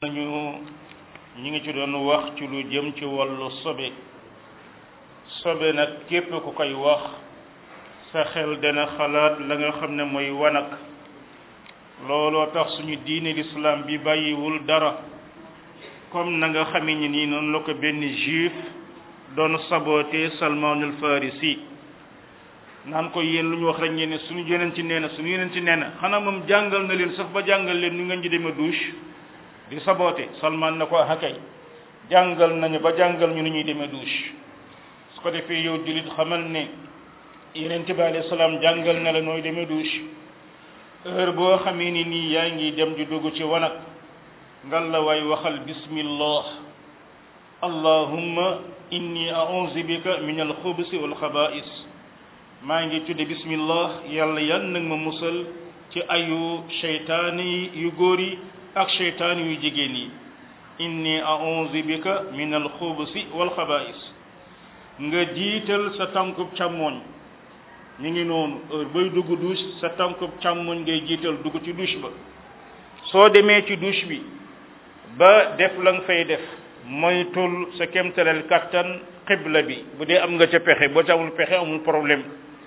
nañu ñi ngi ci doon wax ci lu jëm ci wàllu sobe sobe nag képp ku koy wax sa xel dana xalaat la nga xam ne mooy wanag looloo tax suñu diine l'islam bi bàyyiwul dara comme na nga xamee ni nii noonu la ko benn juif doon saboté salmanul farisi naan ko yéen lu ñu wax rek ngeen ne suñu yeneen ci nee na suñu yeneen ci nee na xanaa moom jàngal na leen sax ba jàngal leen nu ngeen di demee douche di saboté salman na ko hakay jàngal nañu ba jàngal ñu ni ñuy demee douche su ko defee yow jullit xamal ne yeneen bi alayhi salaam jàngal na la nooy demee douche heure boo xamee ni nii yaa ngi dem di dugg ci wanag ngal la waay waxal bismillah allahumma inni a'udhu bika min al-khubuthi wal khaba'is maa ngi tudde bismillah yàlla yan nag ma musal ci ayu seytaani yu góor yi ak seytaani yu jigéen yi inni a'udhu bika min al-khubuthi wal khaba'is nga jiital sa tànkub càmmooñ ñu ngi noonu heure bay dugg douche sa tànkub càmmooñ ngay jiital dugg ci douche ba soo demee ci douche bi ba def la nga fay def moytul sa kemtalal kattan xibla bi bu dee am nga ca pexe boo ca amul pexe amul problème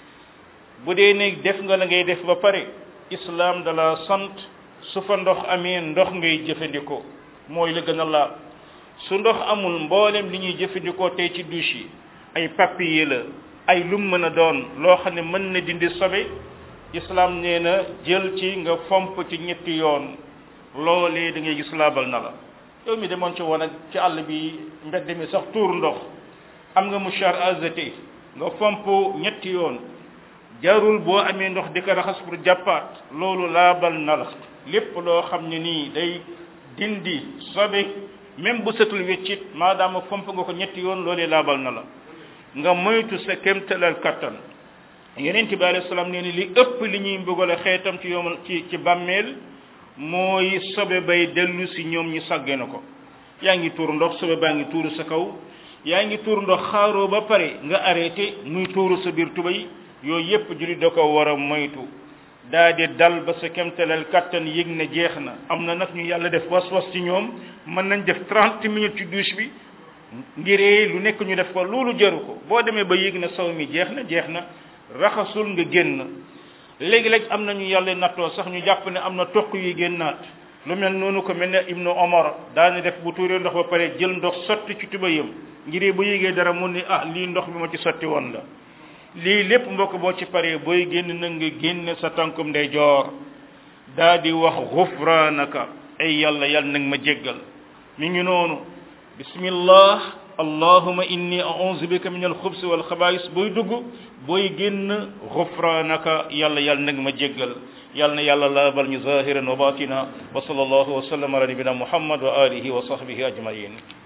bu dee ne def nga la ngay def ba pare islam dala sant su fa ndox amee ndox ngay jëfandikoo mooy la gën a laab su ndox amul mboolem li ñuy jëfandikoo tey ci douche yi ay papier la ay lum mën a doon loo xam ne mën na dindi sobe islam nee na jël ci nga fomp ci ñetti yoon loolee da ngay gis laabal na la yow mi demoon ci woon ak ci àll bi mbedd mi sax tuur ndox am nga mouchard azeté nga fomp ñetti yoon jarul boo amee ndox di ko raxas pour jàppaat loolu laabal na la lépp loo xam ne nii day dindi sobe même bu setul weccit maadaama fomp nga ko ñetti yoon loolee laabal na la nga moytu sa kémtalal kattan yeneen bi alayhi salaam nee ni li ëpp li ñuy mbugale xeetam ci yomal ci ci bàmmeel mooy sobe bay dellu si ñoom ñu sàggee na ko yaa ngi tuur ndox sobe baa ngi tuuru sa kaw yaa ngi tuur ndox xaaroo ba pare nga arrêté muy tuuru sa biir tubay yooyu yépp jullit da ko war a moytu daa di dal ba sa kemtalal kattan yëg ne jeex na am na nag ñu yàlla def was-was ci ñoom mën nañ def 30 minutes ci douche bi ngiree lu nekk ñu def ko loolu jaru ko boo demee ba yëg na saw mi jeex na jeex na raxasul nga génn léegi-léeg am nañu yàlla nattoo sax ñu jàpp ne am na toq yuy génnaat lu mel noonu ko mel ne ibnu omar daani def bu tuuree ndox ba pare jël ndox sotti ci tubayam ngiree ba yëgee dara mu ne ah lii ndox bi ma ci sotti woon la lii lépp mbokk boo ci paree booy génn na nga génne sa tànkum ndey joor daa di wax xufraanaka ay yàlla yàlla nag ma jéggal mi ngi noonu bismillah allahuma inni a'udhu bika min al-khubs wal khaba'is booy dugg booy génn xufraanaka yàlla yàlla nag ma jéggal yàlla na yàlla laabal ñu zahiran wa batina wa sallallahu wa sallam ala nabina muhammad wa alihi wa sahbihi ajmain